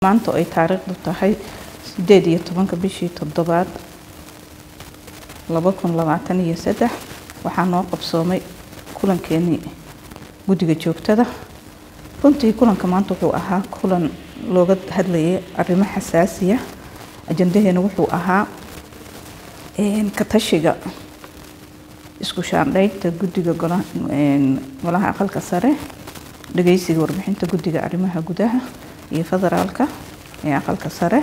maanta oo ay taariikhdu tahay sideed iyo tobanka bishii toddobaad laba kun labaatan iyo saddex waxaa noo qabsoomay kulankeenii guddiga joogtada runtii kulanka maanta wuxuu ahaa kulan looga hadlayay arrimo xasaasiya ajandaheena wuxuu ahaa ka tashiga isku shaandhaynta guddiga golaha aqalka sare dhageysiga warbixinta guddiga arrimaha gudaha iyo federaalka ee aqalka sare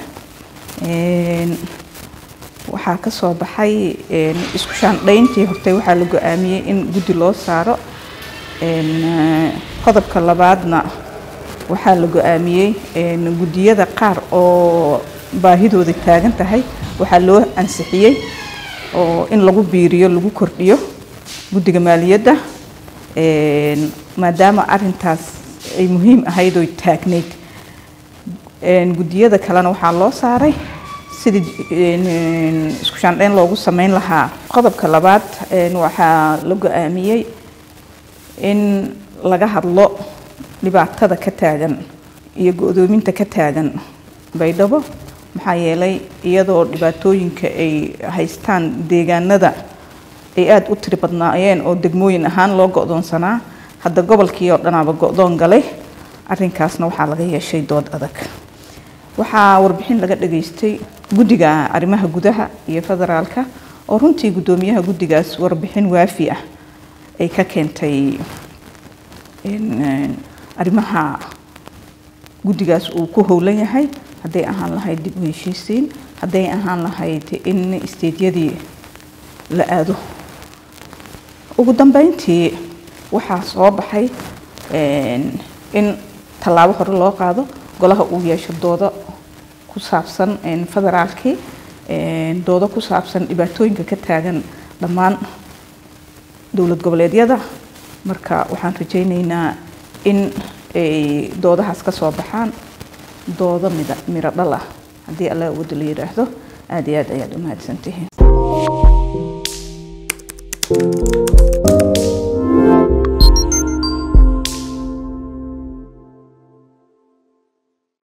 waxaa kasoo baxay isku shaandhayntii hortay waxaa la go-aamiyey in guddi loo saaro qodobka labaadna waxaa la go-aamiyey guddiyada qaar oo baahidooda taagan tahay waxaa loo ansixiyey oo in lagu biiriyo lagu kordhiyo guddiga maaliyadda maadaama arintaas ay muhiim ahayd oo taagneyd guddiyada kalena waxaa loo saaray sidii isku shaandhayn loogu sameyn lahaa qodobka labaad waxaa la go-aamiyey in laga hadlo dhibaatada ka taagan iyo go-doominta ka taagan baydhabo maxaa yeelay iyadoo dhibaatooyinka ay haystaan deegaanada ay aada u tiri badnaayeen oo degmooyin ahaan loo go-doonsanaa hadda gobolkii oo dhanaaba go-doon galay arrinkaasna waxaa laga yeeshay dood adag waxaa warbixin laga dhageystay guddiga arrimaha gudaha iyo federaalka oo runtii guddoomiyaha guddigaas warbixin waafi ah ay ka keentay arrimaha guddigaas uu ku howlan yahay hadday ahaan lahayd dib u heshiisiin hadday ahaan lahayd in isteedyadii la aado ugu dambeyntii waxaa soo baxay in tallaabo hore loo qaado golaha uu yeesho doodo ku saabsan federaalkii doodo ku saabsan dhibaatooyinka ka taagan dhammaan dowlad goboleedyada marka waxaan rajayneynaa in ay doodahaas ka soo baxaan doodo mid miro dhal ah haddii alla awooda la yidhaahdo aada iyo aad ayaad u mahadsantihiin